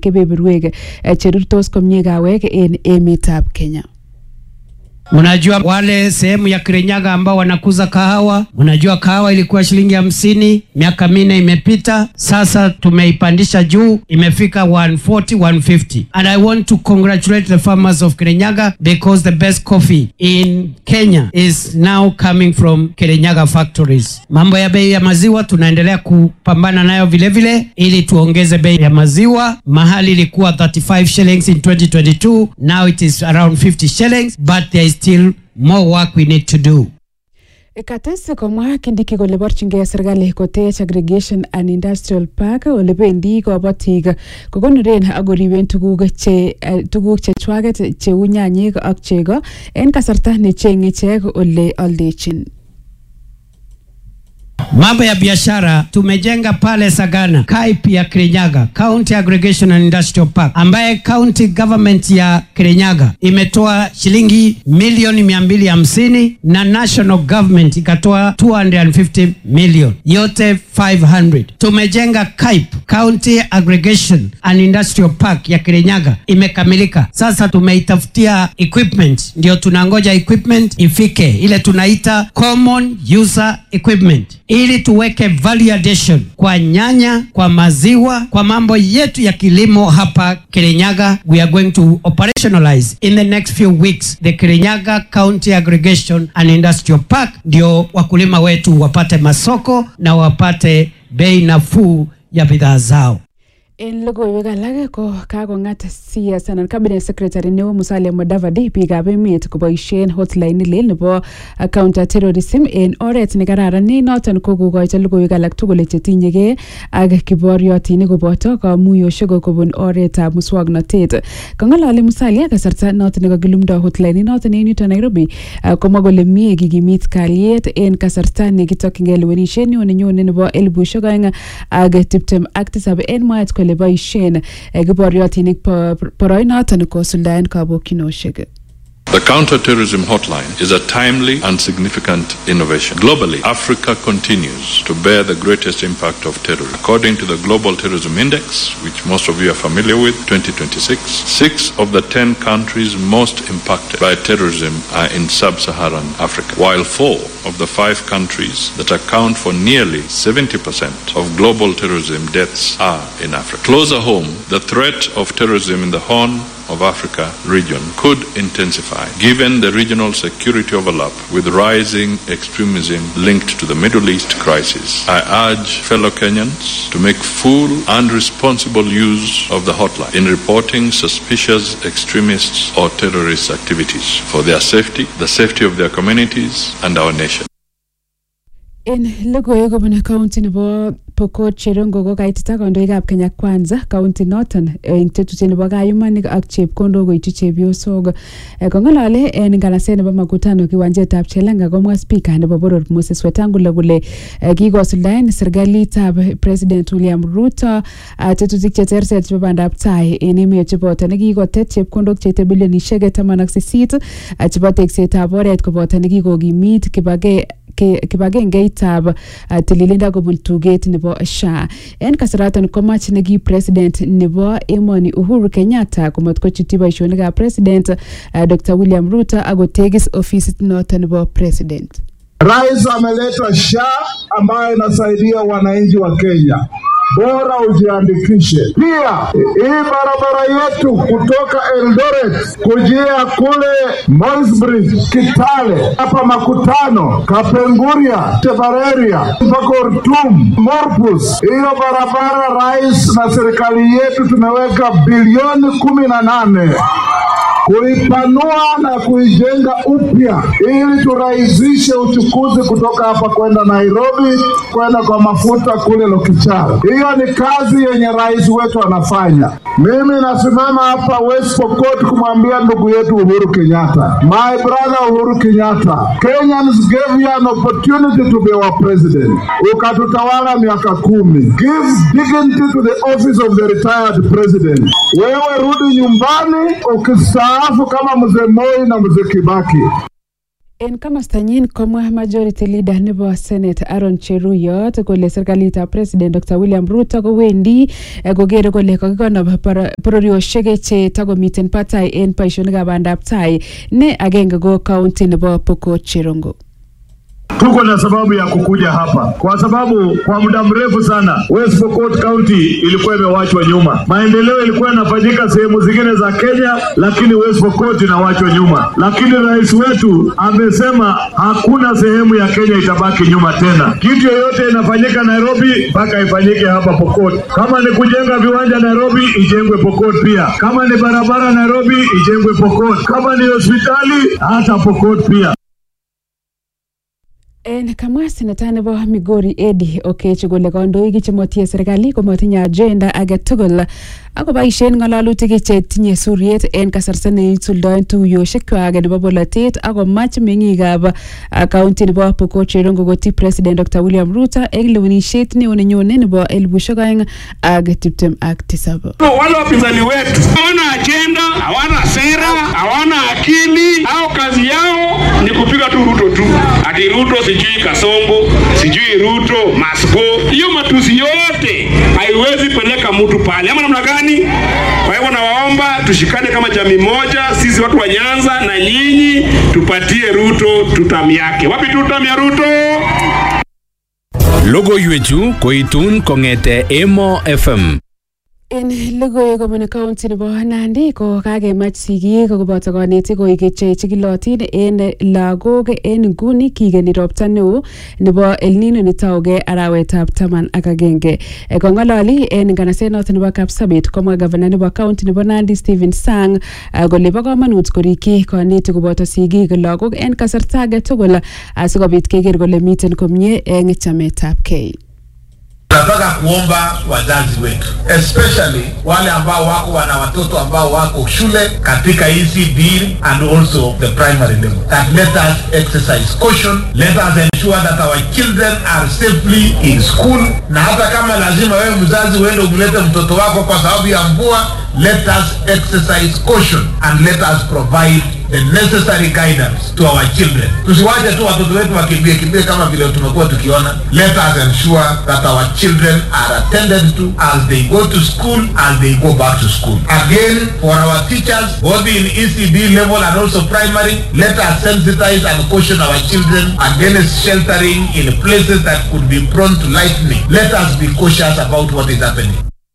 kebeberwek eh, cherurtos komie kawek en emetab Kenya. Unajua wale sehemu ya Kirinyaga ambao wanakuza kahawa, unajua kahawa ilikuwa shilingi hamsini miaka minne imepita, sasa tumeipandisha juu, imefika 140 150 and I want to congratulate the farmers of Kirinyaga because the best coffee in Kenya is now coming from Kirinyaga factories. Mambo ya bei ya maziwa tunaendelea kupambana nayo vile vile, ili tuongeze bei ya maziwa. Mahali ilikuwa 35 shillings in 2022, now it is around 50 shillings, but there is still more work we need to do. Kates komwa Kindiki kole borchingei serikali kotech aggregation and industrial park ole bendi kobotik kokonoren ak koriben tuguk che eh, tuguk chechwaket cheu nyanyik ak chego en kasarta necheng'e ichek ole oldechin. Mambo ya biashara tumejenga pale Sagana, KAIP ya Kirinyaga, County Aggregation and Industrial Park, ambaye county government ya Kirinyaga imetoa shilingi milioni mia mbili hamsini na national government ikatoa 250 million, yote 500. Tumejenga KAIP, County Aggregation and Industrial Park ya Kirinyaga, imekamilika. Sasa tumeitafutia equipment, ndio tunangoja equipment ifike, ile tunaita common user equipment ili tuweke value addition kwa nyanya, kwa maziwa, kwa mambo yetu ya kilimo hapa Kirinyaga. We are going to operationalize in the next few weeks the Kirinyaga County Aggregation and Industrial Park, ndio wakulima wetu wapate masoko na wapate bei nafuu ya bidhaa zao. En logoiwek alak ko kakong'at CS anan cabinet secretary neo Musalia Mudavadi biikab emet koboisien hotline lel nebo counter terrorism en oret nekararan ne noton ko kokoito logoiwek alak tugul chetinyegei ak kiboriotinik koboto kamuyosiek kobun oretab muswoknotet kong'ololi Musalia kasarta noton nekakilumdo hotline noton en yuton Nairobi ah, komwa kole mie kikimit kalyet en kasarta nekitokyingei lewenisiet neo nenyone nebo elibushek oeng ak tiptem ak tisab en mwaet kole boisien eh, kiboriotinik bo- boroinoton kosuldaen kabokyinosiek The counter-terrorism hotline is a timely and significant innovation. Globally, Africa continues to bear the greatest impact of terrorism. According to the Global Terrorism Index, which most of you are familiar with, 2026, six of the 10 countries most impacted by terrorism are in sub-Saharan Africa, while four of the five countries that account for nearly 70% of global terrorism deaths are in Africa. Closer home, the threat of terrorism in the Horn of Africa region could intensify given the regional security overlap with rising extremism linked to the Middle East crisis. I urge fellow Kenyans to make full and responsible use of the hotline in reporting suspicious extremists or terrorist activities for their safety, the safety of their communities, and our nation. En logoiwek kobun county nebo Pokot Cherongo ko kaitita kandoikab Kenya Kwanza county noton eng tetutiet nebo kayumanik ak chepkondok koityi chepyosok Eh, kong'olole en nganaset nebo makutano kiwanjetab Chelanga komwa spika nebo boror Moses Wetangula kole eh, kikosuldaen serikalitab President William Ruto ah, tetutik cheterter chebo bandab tai en emet cheboto nekikotet chepkondok cheite bilionisiek taman ak sisit ah, chebo teksetab oret koboto nekikokimit kibage ke- kibagengeitab uh, tililindo kobun tuget nebo SHA. En kasaraton komach neki president nebo emoni Uhuru Kenyatta komat kochutyi boisionikab president uh, Dr. William Ruto akotegis ofisit noton nebo president. Rais ameleta SHA ambayo inasaidia wananchi wa Kenya. Bora ujiandikishe. Pia hii barabara yetu kutoka Eldoret kujia kule Moisbridge, Kitale, hapa Makutano, Kapenguria, Tebareria mpaka Ortum, Morpus. Hiyo barabara rais na serikali yetu tumeweka bilioni kumi na nane kuipanua na kuijenga upya ili turahisishe uchukuzi kutoka hapa kwenda Nairobi kwenda kwa mafuta kule Lokichara. Hiyo ni kazi yenye rais wetu anafanya. Mimi nasimama hapa West Pokot kumwambia ndugu yetu Uhuru Kenyatta, my brother Uhuru Kenyatta, Kenyans gave you an opportunity to be our president, ukatutawala miaka kumi. Give dignity to the office of the retired president. Wewe rudi nyumbani ukistaafu kama mzee Moi na mzee Kibaki. En komostanyin komwa majority leader nebo senate Aaron Cheruyot kole serikalitab president Dr William Ruto kowendi eh, kokere kole kakikonob boro- bororiosiek che takomiten batai en boisionikab bandab tai ne agenge ko county nebo Pokot Cherongo. Tuko na sababu ya kukuja hapa kwa sababu kwa muda mrefu sana West Pokot County ilikuwa imewachwa nyuma. Maendeleo ilikuwa yanafanyika sehemu zingine za Kenya, lakini West Pokot inawachwa nyuma. Lakini rais wetu amesema hakuna sehemu ya Kenya itabaki nyuma tena. Kitu yoyote inafanyika Nairobi mpaka ifanyike hapa Pokot. Kama ni kujenga viwanja Nairobi, ijengwe Pokot pia. Kama ni barabara Nairobi, ijengwe Pokot. Kama ni hospitali, hata Pokot pia. En kamwa seneta nebo Migori Eddie Okech kole kandoik chemotinye serikali komotinye agenda age tugul akoboisien ng'ololutik chetinye suriet en kasarta neisuldoen tuiyosiekwak nebo bolotet akomach meng'ikab ah, county nebo Pokot Cherongo koti president Dr William Ruto en lewenisiet neo nenyone nebo elibushek oeng ak tiptem ak tisab. wale wapinzani wetu hawana ajenda, hawana sera, hawana akili, au kazi yao ni kupiga tu Ruto tu, ati Ruto sijui Kasongo, sijui Ruto Masgo. Hiyo matusi yote haiwezi peleka mtu pale, ama namna gani? Kwa hivyo nawaomba tushikane kama jamii moja, sisi watu wa Nyanza na nyinyi, tupatie Ruto tutam yake. Wapi tutam ya Ruto? Logoiwechu koitun kong'ete Emo FM. En logoiwek kobun county nebo Nandi ko kakemach sigik koboto konetik koik che chikilotin en lagok en nguni kigeni ropta neo nebo El Nino netougei arawetab taman ak agenge. Eh, Kong'ololi en nganaset noton nebo Kapsabet komwa gavana nebo county nebo Nandi Stephen Sang ah, kole bo komonut korikyi konetik koboto sigik lagok en kasarta age tugul asikobit keker kole miten komie en chametabgei. Nataka kuomba wazazi wetu especially wale ambao wako wana watoto ambao wako shule katika ECD and also the primary level that let us exercise caution let us ensure that our children are safely in school na hata kama lazima wewe mzazi uende umlete mtoto wako kwa sababu ya mvua let us exercise caution and let us provide the necessary guidance to our children. Tusiwache tu watoto wetu wakimbie kimbie kama vile tumekuwa tukiona. Let us ensure that our children are attended to as they go to school and they go back to school. Again, for our teachers, both in ECD level and also primary, let us sensitize and caution our children against sheltering in places that could be prone to lightning. Let us be cautious about what is happening.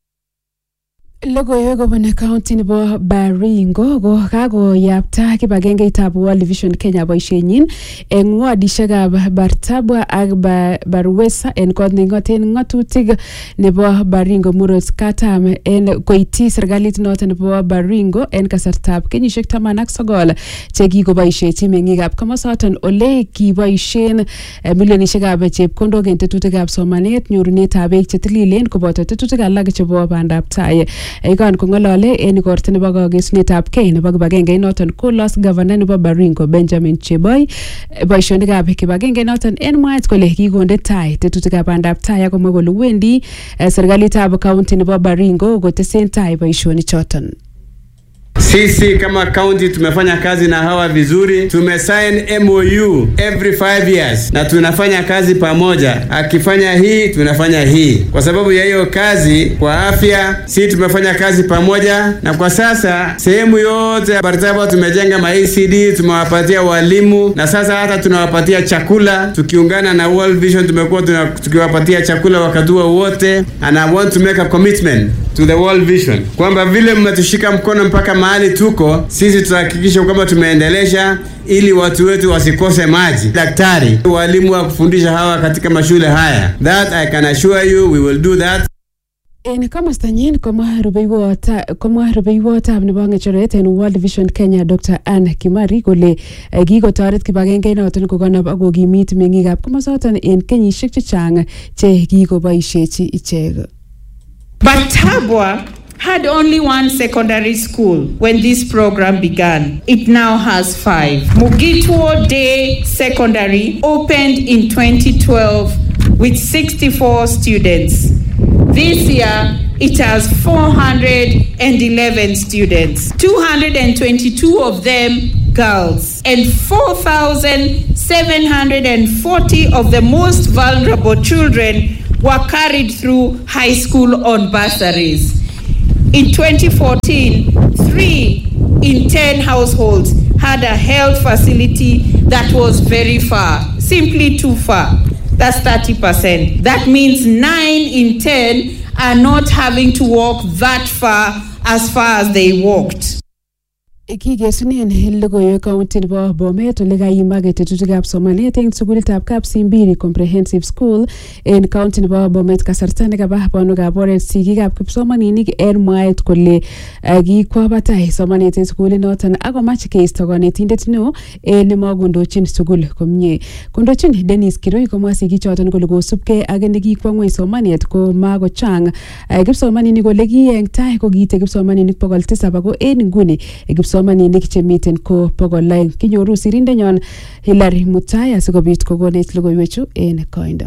Logoiwek kobun county nebo Baringo ko kakoyapta kibagengeitab World Vision Kenya boisienyin eng wadishekab Bartabwa ak Ba- Barwesa en kot neking'oten ng'atutik nebo Baringo murot katam en koityi serikalit noton nebo Baringo en kasartab kenyisiek taman ak sogol chekikoboisiechi meng'ikab komosoton ole kiboisien eh, milionisiekab chepkondok en tetutikab somanet nyorunetab beek chetililen koboto tetutik alak chebo bandab tai ikan kong'olole en igorto nebo kagesunetab kei nebo kibagenge noton kolos gavana nebo Baringo Benjamin Cheboy Eh, boisionikab kibagenge noton en mwaet kole kikonde tai tetutikab bandab tai akomwa kole wendi eh, serikalitab kaunti nebo Baringo kotesen tai boisionichoton. Sisi kama county tumefanya kazi na hawa vizuri, tumesign MOU every five years na tunafanya kazi pamoja. Akifanya hii tunafanya hii, kwa sababu ya hiyo kazi. Kwa afya si tumefanya kazi pamoja, na kwa sasa sehemu yote ya Barsaba tumejenga ma ECD, tumewapatia walimu na sasa hata tunawapatia chakula. Tukiungana na World Vision tumekuwa tuna- tukiwapatia chakula wakati huo wote, and I want to make a commitment to the World Vision kwamba vile mmetushika mkono mpaka mahali tuko sisi, tutahakikisha kwamba tumeendelesha ili watu wetu wasikose maji, daktari, walimu wa kufundisha hawa katika mashule haya. That I can assure you we will do that. En komostanyin komwa rubeiwot komwa rubeiwotab nebo ng'echeret en World Vision Kenya Dr. Anne Kimari kole eh, kikotoret kibagenge noton kokonop ak kokimit meng'ikab komosoton en kenyisiek chechang che kikoboisiechi ichek. But Tabwa had only one secondary school when this program began. It now has five. Mugitwo Day Secondary opened in 2012 with 64 students. This year, it has 411 students. 222 of them girls, and 4,740 of the most vulnerable children were carried through high school on bursaries. In 2014, three in 10 households had a health facility that was very far, simply too far. That's 30%. That means nine in 10 are not having to walk that far as far as they walked. Kikesunen logoiwek kaunti nebo Bomet ole kaimak tetutikab somanet eng sukulitab Kapsimbiri Comprehensive School en kaunti nebo Bomet kasarta nekaba banwekab oret sigikab kipsomaninik en mwaet kole eh, kikwa batai somanet en sukulinoton akomach keisto konetindet neo eh, nemakondochin sukul komie. Kondochin Dennis Kiroi komwa sigichoton kole kosubkei ak nekikwa ngweny somanet ko makochang eh, kipsomaninik kole ki eng tai ko kiite kipsomaninik bokol tisab ako en nguni eh, kipsomaninik chemiten ko bokol aeng kinyoru sirindenyon Hilary Mutai asikobit kokonech logoiwechu en koindo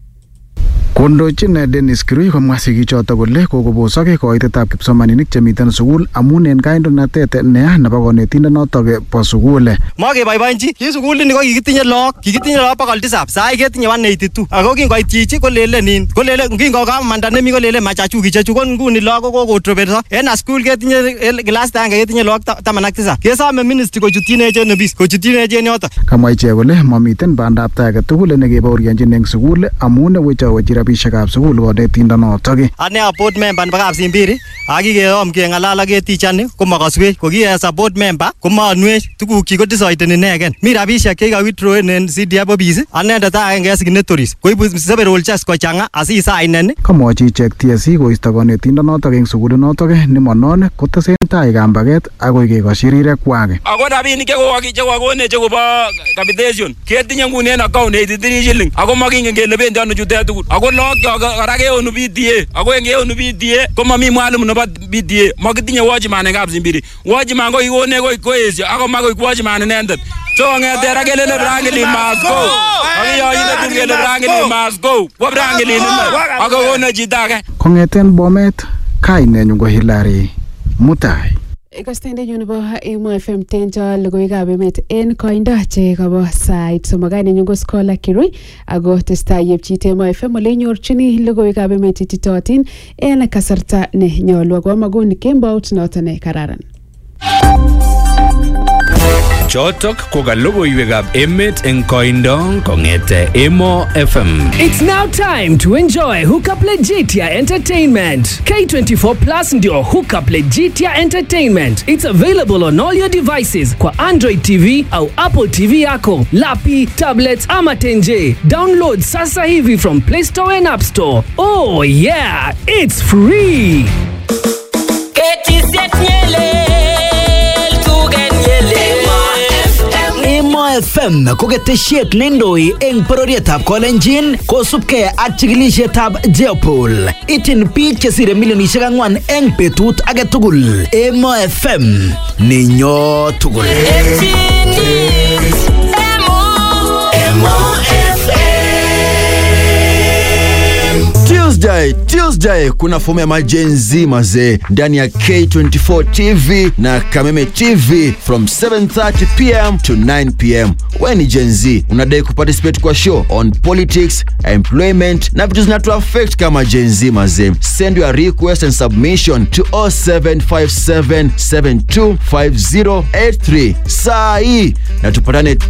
Kondochin Dennis Kirui komwa sigichoto kole kokobosok koitetab kipsomaninik chemiten sukul amun en kandoinatet neya nebo konetindenotok bo sukul. Mokeboiboenchi ki sukulini ko kikitinye look kikitinye look bokol tisap sai ketinye 182 ako kingoit chichi kolele nin kolele kingokamanda nemi kolele machachu kichechu ko nguni look ko kokotropeso en a school ketinye kilasit agenge ketinye look ta- taman ak tisap kesome ministry kochutyin echen obis kochutyin echen yoto Kamwa ichek kole mamiten bandab tai age tugul nekebaorionjin eng sukul amun wechowechi rabisiekab sukul konetindonotok. ane a board member nebo Kapsimbiri akikeyom keng'alal ak ketichani komakaswech ko ki as a board member komaanwech tugukchi kodecideni inegen mi rabisiek chekikawithdrawen en CDF office anendet agenge en signatories koibu several checks kochang'a asisainen Kamwochi ichek TSC koisto konetindonotok eng sukulinotok nemonon kotesen tai kambaget akoi kekoshi rirekwak. ako rabinik chekokoki- chekokonech chekobo capitation ketinye nguni en account 83 shilling ako makingen kele bendi ano chutet tugul ako lookyok kora keonu PTA ako en keonu PTA komami mwalimu nebo PTA makitinye watchman en Kapsimbiri watchman ko kikonech koik koesio ako ma koik watchman inendet so kong'eten ra kelele Franklin must go akiyoinde tun kele Franklin must go kwo Franklin ine ako konech chito age Kong'eten Bomet, kainenyu ko Hilary Mutai. kastendenyu nebo Emo FM tenjo logoiwekab emet en koindo che kabo sait somok kainenyu ko Scholar Kirui ako testai yepchit Emo FM ole inyorchini logoiwekab emet ititootin en kasarta ne nyolu ako amakun kembout noton ne kararan Chotok ko ka logoiwekab emet eng koindo kong'ete Emo FM. It's now time to enjoy Hookup Legitia Entertainment. K24 Plus ndio Hookup Legitia Entertainment. It's available on all your devices kwa Android TV au Apple TV yako, lapi, tablets ama tenje. Download sasa hivi from Play Store and App Store. Oh yeah, it's free. Emo FM ko ketesiet neindoi eng bororietab Kolenjin kosubkei ak chikilisietab Jeopol. Ityin biik chesire milionisiek ang'wan eng betut age tugul. Emo FM ninyo tugul. Tuesday, Tuesday kuna fomu ya majenzi mazee ndani ya K24 TV na Kameme TV from 7:30 pm to 9 pm. We ni Gen Z, unadai kuparticipate kwa show on politics, employment na vitu zinatu affect kama Gen Z mazee. Send your request and submission to 0757725083 saa hii na tupatane